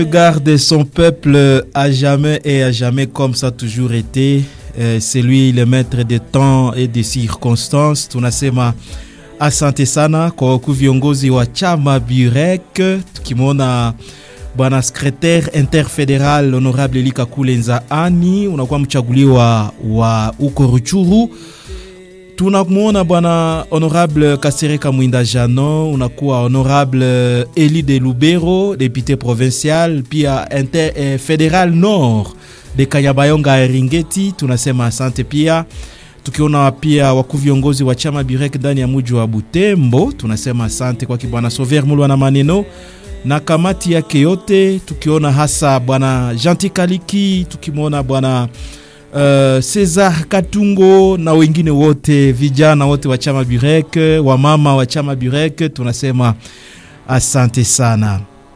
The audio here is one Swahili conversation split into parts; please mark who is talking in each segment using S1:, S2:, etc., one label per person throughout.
S1: Garde son peuple à jamais et à jamais comme ça a toujours été. Euh, c'est lui le maître des temps et des circonstances. Tunasema asante sana kwa wakuu viongozi wa chama Burek, tukimwona bwana secretaire interfederal honorable Elika Kulenza Ani, unakuwa mchaguliwa wa uko Ruchuru tunamwona bwana honorable Kasereka Mwinda Jano, unakuwa honorable Eli de Lubero, député provincial, pia inter, eh, federal nord de Kanyabayonga Eringeti. Tunasema asante pia, tukiona pia wakuu viongozi wa chama Birek ndani ya muji wa Butembo. Tunasema asante kwa bwana Sover Mulwa na maneno na kamati yake yote, tukiona hasa bwana Janti Kaliki, tukimwona bwana Uh, Cesar Katungo na wengine wote vijana wote wa chama Burek, wamama wa chama Burek, tunasema asante sana,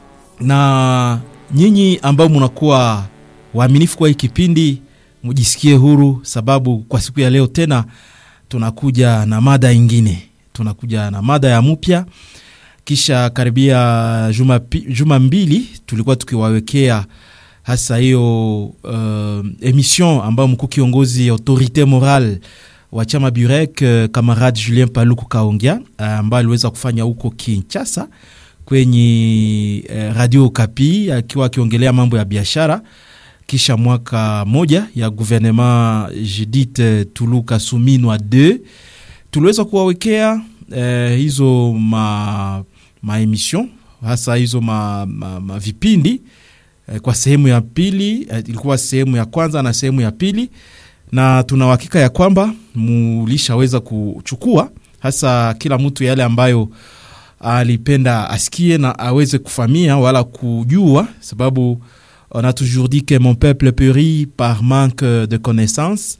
S1: na nyinyi ambao mnakuwa waaminifu kwa hii kipindi, mujisikie huru, sababu kwa siku ya leo tena tunakuja na mada ingine, tunakuja na mada ya mpya. Kisha karibia juma, juma mbili tulikuwa tukiwawekea hasa hiyo uh, emission ambayo mkuu kiongozi autorite moral wa chama Burek uh, kamarade Julien Paluku Kaongea uh, ambayo aliweza kufanya huko Kinshasa kwenye uh, radio Kapi akiwa akiongelea mambo ya biashara kisha mwaka moja ya gouvernement Judith Tuluka Suminwa 2 tuliweza kuwawekea uh, hizo ma, ma emission hasa hizo ma, ma, ma vipindi kwa sehemu ya pili ilikuwa sehemu ya kwanza na sehemu ya pili, na tuna uhakika ya kwamba mulishaweza kuchukua hasa kila mtu yale ambayo alipenda asikie na aweze kufamia wala kujua, sababu on a toujours dit que mon peuple périt par manque de connaissance,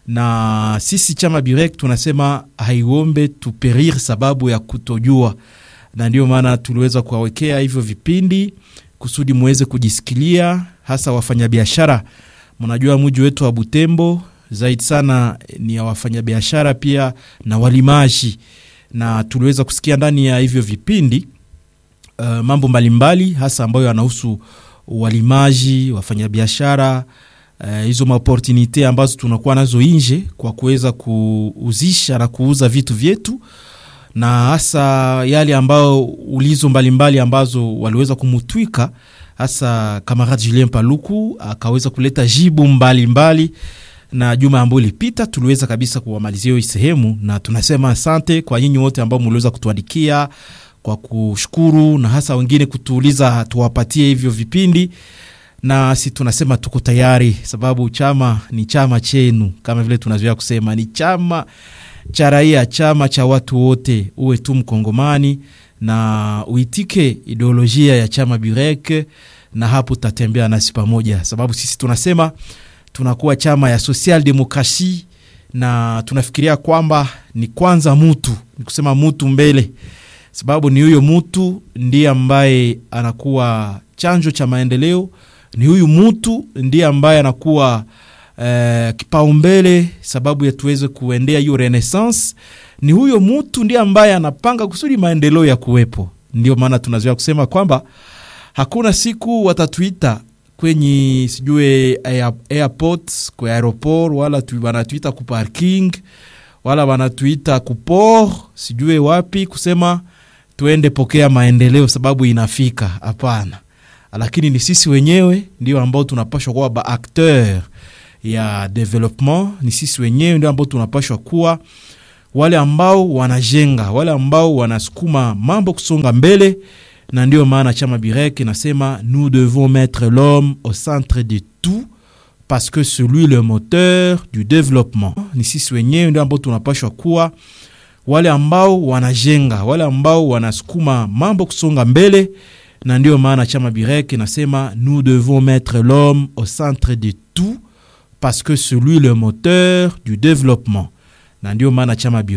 S1: na sisi chama Burek tunasema haiombe tuperir sababu ya kutojua, na ndio maana tuliweza kuwawekea hivyo vipindi kusudi muweze kujisikilia, hasa wafanyabiashara. Mnajua muji wetu wa Butembo zaidi sana ni ya wafanyabiashara pia na walimaji, na tuliweza kusikia ndani ya hivyo vipindi uh, mambo mbalimbali hasa ambayo yanahusu walimaji, wafanyabiashara uh, hizo maoportunite ambazo tunakuwa nazo nje kwa kuweza kuuzisha na kuuza vitu vyetu na hasa yale ambayo ulizo mbalimbali mbali ambazo waliweza kumutwika hasa kamarade Julien Paluku akaweza kuleta jibu mbalimbali mbali. Na juma ambayo ilipita tuliweza kabisa kuwamalizia hiyo sehemu, na tunasema asante kwa nyinyi wote ambao mliweza kutuandikia kwa kushukuru, na hasa wengine kutuuliza tuwapatie hivyo vipindi, na si tunasema tuko tayari, sababu chama ni chama chenu, kama vile tunazoea kusema ni chama cha raia, chama cha watu wote. Uwe tu Mkongomani na uitike ideolojia ya chama Burek, na hapo tutatembea nasi pamoja, sababu sisi tunasema tunakuwa chama ya social demokrasi, na tunafikiria kwamba ni kwanza mutu, ni kusema mutu mbele, sababu ni huyo mutu ndiye ambaye anakuwa chanjo cha maendeleo, ni huyu mutu ndiye ambaye anakuwa Uh, kipaumbele sababu ya tuweze kuendea hiyo renaissance. Ni huyo mtu ndiye ambaye anapanga kusudi maendeleo ya kuwepo. Ndio maana tunazoea kusema kwamba hakuna siku watatuita kwenye sijue air, airport kwa aeroport, wala wanatuita ku parking, wala wanatuita ku port sijue wapi kusema tuende pokea maendeleo sababu inafika. Hapana, lakini ni sisi wenyewe ndio ambao tunapashwa kuwa ba acteur ya development. Ni sisi wenyewe ndio ambao tunapashwa kuwa wale ambao wanajenga, wale ambao wanasukuma mambo kusonga mbele, na ndio maana chama Burek inasema nous devons mettre l'homme au centre de tout parce que c'est lui le moteur du développement. Ni sisi wenyewe ndio ambao tunapashwa kuwa wale ambao wanajenga, wale ambao wanasukuma mambo kusonga mbele, na ndio maana chama Burek inasema nous devons mettre l'homme au centre de tout parce que c'est lui le moteur du développement, na ndio maana chama